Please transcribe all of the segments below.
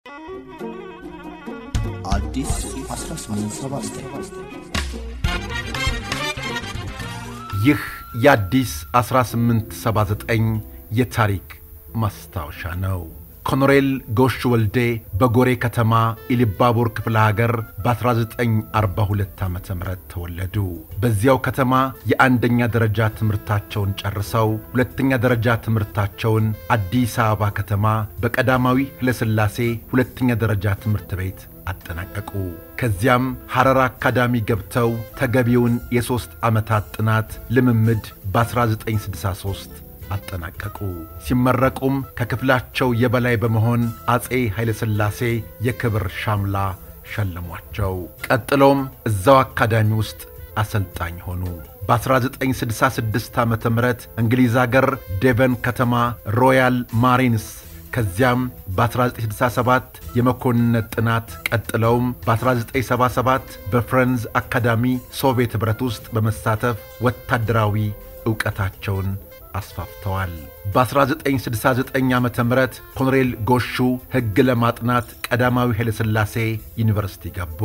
አዲስ 1879 ይህ የአዲስ 1879 የታሪክ ማስታወሻ ነው። ኮሎኔል ጎሽ ወልዴ በጎሬ ከተማ ኢሊባቡር ክፍለ ሀገር በ1942 ዓ ም ተወለዱ። በዚያው ከተማ የአንደኛ ደረጃ ትምህርታቸውን ጨርሰው ሁለተኛ ደረጃ ትምህርታቸውን አዲስ አበባ ከተማ በቀዳማዊ ኃይለሥላሴ ሁለተኛ ደረጃ ትምህርት ቤት አጠናቀቁ። ከዚያም ሐረር አካዳሚ ገብተው ተገቢውን የሦስት ዓመታት ጥናት ልምምድ በ1963 አጠናቀቁ። ሲመረቁም ከክፍላቸው የበላይ በመሆን አፄ ኃይለሥላሴ የክብር ሻምላ ሸለሟቸው። ቀጥሎም እዛው አካዳሚ ውስጥ አሰልጣኝ ሆኑ። በ1966 ዓ ም እንግሊዝ አገር ዴቨን ከተማ ሮያል ማሪንስ ከዚያም በ1967 የመኮንነት ጥናት ቀጥለውም በ1977 በፍረንዝ አካዳሚ ሶቪየት ኅብረት ውስጥ በመሳተፍ ወታደራዊ ዕውቀታቸውን አስፋፍተዋል። በ1969 ዓ ም ኮሎኔል ጎሹ ሕግ ለማጥናት ቀዳማዊ ኃይለሥላሴ ዩኒቨርሲቲ ገቡ።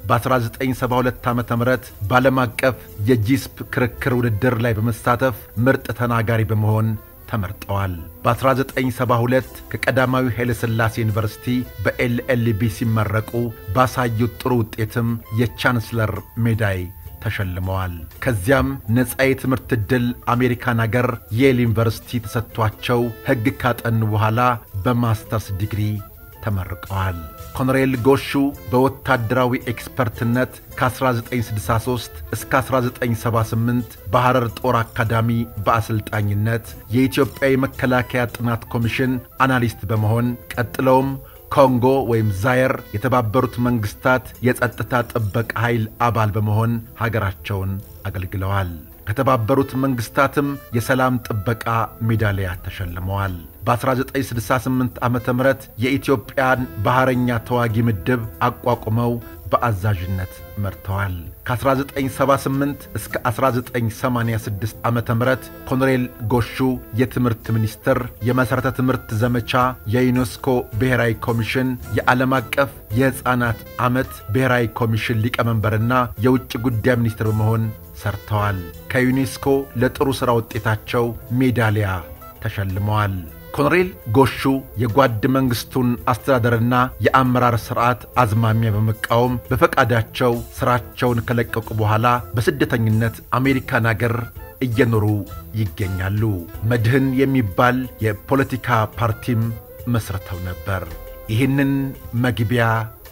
በ1972 ዓ ም በዓለም አቀፍ የጂስፕ ክርክር ውድድር ላይ በመሳተፍ ምርጥ ተናጋሪ በመሆን ተመርጠዋል። በ1972 ከቀዳማዊ ኃይለሥላሴ ዩኒቨርሲቲ በኤልኤልቢ ሲመረቁ ባሳዩት ጥሩ ውጤትም የቻንስለር ሜዳይ ተሸልመዋል። ከዚያም ነፃ የትምህርት ዕድል አሜሪካን አገር የል ዩኒቨርሲቲ ተሰጥቷቸው ሕግ ካጠኑ በኋላ በማስተርስ ዲግሪ ተመርቀዋል። ኮሎኔል ጎሹ በወታደራዊ ኤክስፐርትነት ከ1963 እስከ 1978 በሐረር ጦር አካዳሚ በአሰልጣኝነት የኢትዮጵያ የመከላከያ ጥናት ኮሚሽን አናሊስት በመሆን ቀጥለውም ኮንጎ ወይም ዛየር የተባበሩት መንግሥታት የጸጥታ ጥበቃ ኃይል አባል በመሆን ሀገራቸውን አገልግለዋል። ከተባበሩት መንግሥታትም የሰላም ጥበቃ ሜዳሊያ ተሸልመዋል። በ1968 ዓ ም የኢትዮጵያን ባሕረኛ ተዋጊ ምድብ አቋቁመው በአዛዥነት መርተዋል። ከ1978 እስከ 1986 ዓ ም ኮሎኔል ጎሹ የትምህርት ሚኒስትር፣ የመሠረተ ትምህርት ዘመቻ፣ የዩኔስኮ ብሔራዊ ኮሚሽን፣ የዓለም አቀፍ የሕፃናት ዓመት ብሔራዊ ኮሚሽን ሊቀመንበርና የውጭ ጉዳይ ሚኒስትር በመሆን ሰርተዋል። ከዩኔስኮ ለጥሩ ሥራ ውጤታቸው ሜዳሊያ ተሸልመዋል። ኮሎኔል ጎሹ የጓድ መንግሥቱን አስተዳደርና የአመራር ሥርዓት አዝማሚያ በመቃወም በፈቃዳቸው ሥራቸውን ከለቀቁ በኋላ በስደተኝነት አሜሪካን አገር እየኖሩ ይገኛሉ። መድህን የሚባል የፖለቲካ ፓርቲም መስርተው ነበር። ይህንን መግቢያ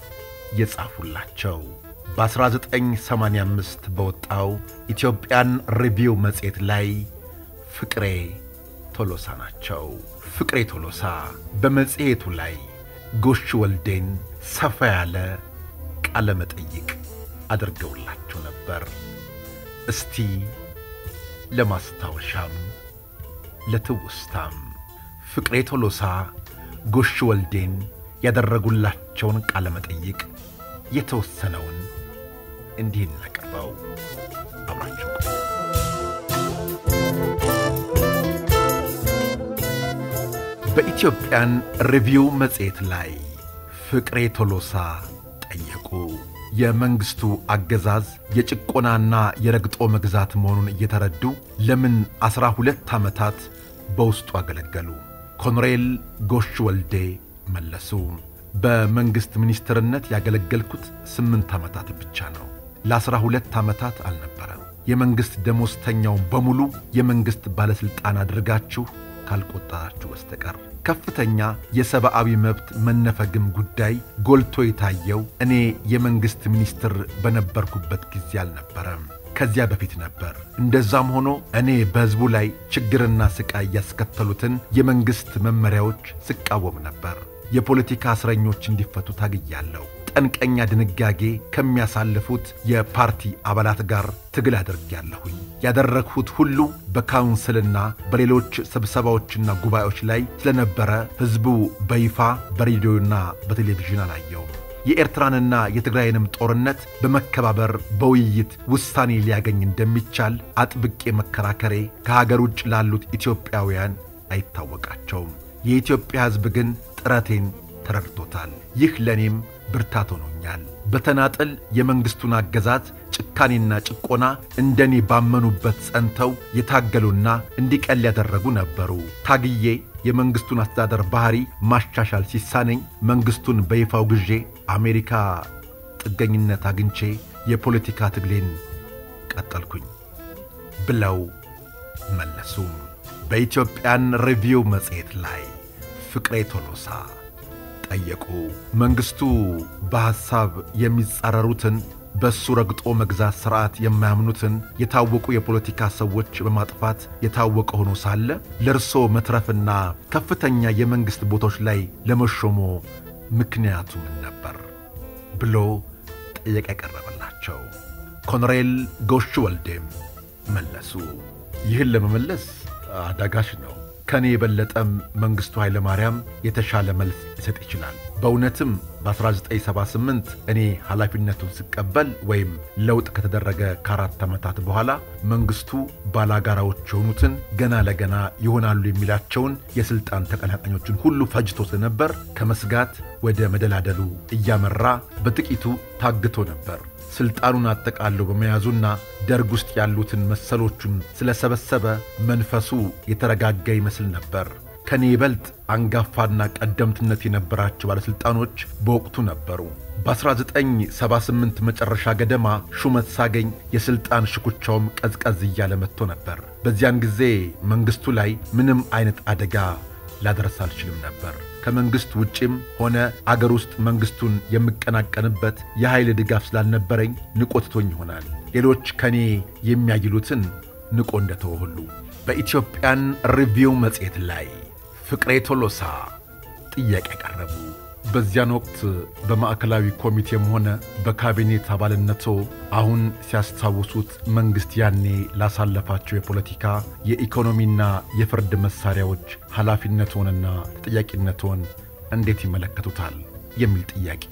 የጻፉላቸው በ1985 በወጣው ኢትዮጵያን ሪቪው መጽሔት ላይ ፍቅሬ ቶሎሳ ናቸው። ፍቅሬ ቶሎሳ በመጽሔቱ ላይ ጎሹ ወልዴን ሰፋ ያለ ቃለ መጠይቅ አድርገውላቸው ነበር። እስቲ ለማስታወሻም ለትውስታም ፍቅሬ ቶሎሳ ጎሹ ወልዴን ያደረጉላቸውን ቃለ መጠይቅ የተወሰነውን እንዲህ እናቀርበው። አብራቸው በኢትዮጵያን ሪቪው መጽሔት ላይ ፍቅሬ ቶሎሳ ጠየቁ። የመንግሥቱ አገዛዝ የጭቆናና የረግጦ መግዛት መሆኑን እየተረዱ ለምን ዐሥራ ሁለት ዓመታት በውስጡ አገለገሉ? ኮሎኔል ጎሹ ወልዴ መለሱ። በመንግሥት ሚኒስትርነት ያገለገልኩት ስምንት ዓመታት ብቻ ነው። ለዐሥራ ሁለት ዓመታት አልነበረም። የመንግሥት ደሞዝተኛውን በሙሉ የመንግሥት ባለሥልጣን አድርጋችሁ ካልቆጠራችሁ በስተቀር ከፍተኛ የሰብአዊ መብት መነፈግም ጉዳይ ጎልቶ የታየው እኔ የመንግሥት ሚኒስትር በነበርኩበት ጊዜ አልነበረም። ከዚያ በፊት ነበር። እንደዛም ሆኖ እኔ በሕዝቡ ላይ ችግርና ሥቃይ ያስከተሉትን የመንግሥት መመሪያዎች ስቃወም ነበር። የፖለቲካ እስረኞች እንዲፈቱ ታግያለሁ። ጠንቀኛ ድንጋጌ ከሚያሳልፉት የፓርቲ አባላት ጋር ትግል አድርጌያለሁኝ። ያደረግሁት ሁሉ በካውንስልና በሌሎች ስብሰባዎችና ጉባኤዎች ላይ ስለነበረ ሕዝቡ በይፋ በሬዲዮና በቴሌቪዥን አላየውም። የኤርትራንና የትግራይንም ጦርነት በመከባበር በውይይት ውሳኔ ሊያገኝ እንደሚቻል አጥብቄ መከራከሬ ከሀገር ውጭ ላሉት ኢትዮጵያውያን አይታወቃቸውም። የኢትዮጵያ ሕዝብ ግን ጥረቴን ተረድቶታል። ይህ ለእኔም ብርታት ሆኖኛል። በተናጠል የመንግሥቱን አገዛዝ ጭካኔና ጭቆና እንደኔ ባመኑበት ጸንተው የታገሉና እንዲቀል ያደረጉ ነበሩ። ታግዬ የመንግሥቱን አስተዳደር ባሕሪ ማሻሻል ሲሳነኝ መንግሥቱን በይፋው ግዤ አሜሪካ ጥገኝነት አግኝቼ የፖለቲካ ትግሌን ቀጠልኩኝ ብለው መለሱ። በኢትዮጵያን ሪቪው መጽሔት ላይ ፍቅሬ ቶሎሳ ጠየቁ። መንግሥቱ በሐሳብ የሚጻረሩትን በእሱ ረግጦ መግዛት ሥርዓት የማያምኑትን የታወቁ የፖለቲካ ሰዎች በማጥፋት የታወቀ ሆኖ ሳለ ለእርሶ መትረፍና ከፍተኛ የመንግሥት ቦታዎች ላይ ለመሾሞ ምክንያቱ ምን ነበር ብሎ ጥያቄ ያቀረበላቸው ኮሎኔል ጎሹ ወልዴም መለሱ። ይህን ለመመለስ አዳጋች ነው። ከእኔ የበለጠም መንግሥቱ ኃይለ ማርያም የተሻለ መልስ ሊሰጥ ይችላል። በእውነትም በ1978 እኔ ኃላፊነቱን ስቀበል ወይም ለውጥ ከተደረገ ከአራት ዓመታት በኋላ መንግሥቱ ባላጋራዎች የሆኑትን ገና ለገና ይሆናሉ የሚላቸውን የሥልጣን ተቀናቃኞችን ሁሉ ፈጅቶ ስለነበር ከመስጋት ወደ መደላደሉ እያመራ በጥቂቱ ታግቶ ነበር። ሥልጣኑን አጠቃለው በመያዙና ደርግ ውስጥ ያሉትን መሰሎቹን ስለሰበሰበ መንፈሱ የተረጋጋ ይመስል ነበር። ከኔ ይበልጥ አንጋፋና ቀደምትነት የነበራቸው ባለሥልጣኖች በወቅቱ ነበሩ። በ1978 መጨረሻ ገደማ ሹመት ሳገኝ የሥልጣን ሽኩቻውም ቀዝቀዝ እያለ መጥቶ ነበር። በዚያን ጊዜ መንግሥቱ ላይ ምንም አይነት አደጋ ላደረስ አልችልም ነበር። ከመንግሥት ውጭም ሆነ አገር ውስጥ መንግሥቱን የምቀናቀንበት የኃይል ድጋፍ ስላልነበረኝ ንቆ ትቶኝ ይሆናል። ሌሎች ከእኔ የሚያይሉትን ንቆ እንደተወ ሁሉ በኢትዮጵያን ሪቪው መጽሔት ላይ ፍቅሬ ቶሎሳ ጥያቄ ያቀረቡ በዚያን ወቅት በማዕከላዊ ኮሚቴም ሆነ በካቢኔት አባልነቶ አሁን ሲያስታውሱት መንግሥት ያኔ ላሳለፋቸው የፖለቲካ የኢኮኖሚና የፍርድ መሣሪያዎች ኃላፊነትዎንና ተጠያቂነትዎን እንዴት ይመለከቱታል? የሚል ጥያቄ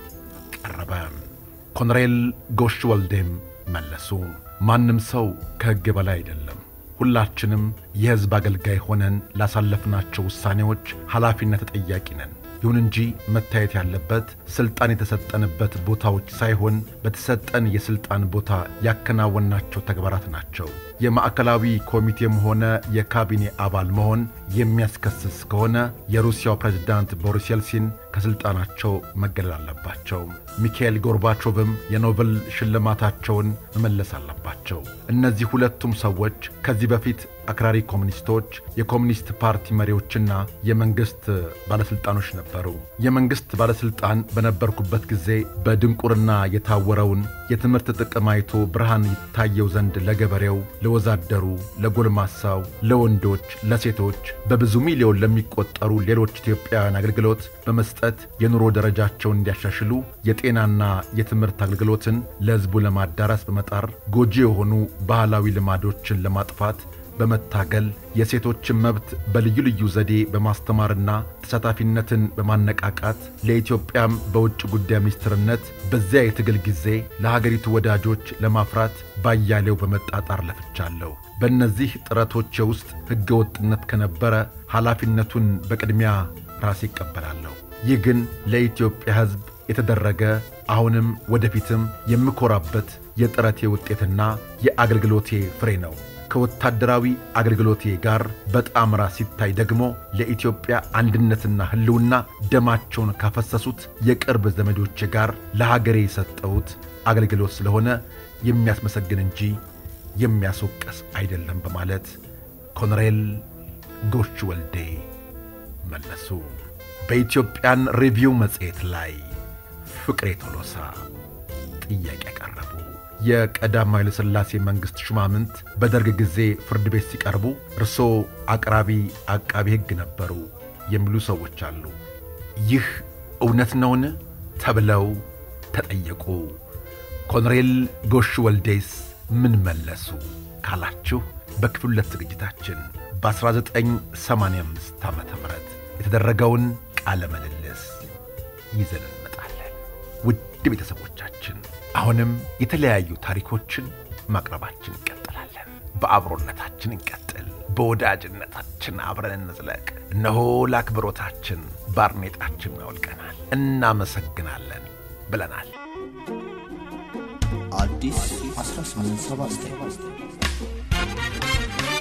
ቀረበ። ኮሎኔል ጎሽ ወልዴም መለሱ። ማንም ሰው ከሕግ በላይ አይደለም። ሁላችንም የሕዝብ አገልጋይ ሆነን ላሳለፍናቸው ውሳኔዎች ኃላፊነት ተጠያቂ ነን። ይሁን እንጂ መታየት ያለበት ሥልጣን የተሰጠንበት ቦታዎች ሳይሆን በተሰጠን የሥልጣን ቦታ ያከናወናቸው ተግባራት ናቸው። የማዕከላዊ ኮሚቴም ሆነ የካቢኔ አባል መሆን የሚያስከስስ ከሆነ የሩሲያው ፕሬዝዳንት ቦሪስ የልሲን ከሥልጣናቸው መገለል አለባቸው። ሚካኤል ጎርባቾቭም የኖቤል ሽልማታቸውን መመለስ አለባቸው። እነዚህ ሁለቱም ሰዎች ከዚህ በፊት አክራሪ ኮሚኒስቶች፣ የኮሚኒስት ፓርቲ መሪዎችና የመንግሥት ባለሥልጣኖች ነበሩ። የመንግሥት ባለሥልጣን በነበርኩበት ጊዜ በድንቁርና የታወረውን የትምህርት ጥቅም አይቶ ብርሃን ይታየው ዘንድ ለገበሬው፣ ለወዛደሩ፣ ለጎልማሳው፣ ለወንዶች፣ ለሴቶች በብዙ ሚሊዮን ለሚቆጠሩ ሌሎች ኢትዮጵያውያን አገልግሎት በመስጠት የኑሮ ደረጃቸውን እንዲያሻሽሉ የጤናና የትምህርት አገልግሎትን ለሕዝቡ ለማዳረስ በመጣር ጎጂ የሆኑ ባህላዊ ልማዶችን ለማጥፋት በመታገል የሴቶችን መብት በልዩ ልዩ ዘዴ በማስተማርና ተሳታፊነትን በማነቃቃት ለኢትዮጵያም በውጭ ጉዳይ ሚኒስትርነት በዚያ የትግል ጊዜ ለሀገሪቱ ወዳጆች ለማፍራት ባያሌው በመጣጣር ለፍቻለሁ። በእነዚህ ጥረቶቼ ውስጥ ሕገ ወጥነት ከነበረ ኃላፊነቱን በቅድሚያ ራሴ ይቀበላለሁ። ይህ ግን ለኢትዮጵያ ሕዝብ የተደረገ አሁንም ወደፊትም የምኮራበት የጥረቴ ውጤትና የአገልግሎቴ ፍሬ ነው። ከወታደራዊ አገልግሎቴ ጋር በጣምራ ሲታይ ደግሞ ለኢትዮጵያ አንድነትና ሕልውና ደማቸውን ካፈሰሱት የቅርብ ዘመዶቼ ጋር ለሀገሬ የሰጠሁት አገልግሎት ስለሆነ የሚያስመሰግን እንጂ የሚያስወቀስ አይደለም በማለት ኮሎኔል ጎሽ ወልዴ መለሱ። በኢትዮጵያን ሪቪው መጽሔት ላይ ፍቅሬ ቶሎሳ ጥያቄ ያቀረቡ የቀዳማዊ ኃይለ ሥላሴ መንግሥት ሹማምንት በደርግ ጊዜ ፍርድ ቤት ሲቀርቡ እርስዎ አቅራቢ አቃቢ ሕግ ነበሩ የሚሉ ሰዎች አሉ። ይህ እውነት ነውን? ተብለው ተጠየቁ። ኮሎኔል ጎሽ ወልዴስ ምን መለሱ ካላችሁ በክፍል ሁለት ዝግጅታችን በ1985 ዓ ም የተደረገውን ቃለ ምልልስ ይዘን እንመጣለን። ውድ ቤተሰቦቻችን አሁንም የተለያዩ ታሪኮችን ማቅረባችን እንቀጥላለን። በአብሮነታችን እንቀጥል። በወዳጅነታችን አብረን እንዝለቅ። እነሆ ለአክብሮታችን ባርኔጣችን አውልቀናል። እናመሰግናለን ብለናል። አዲስ 1879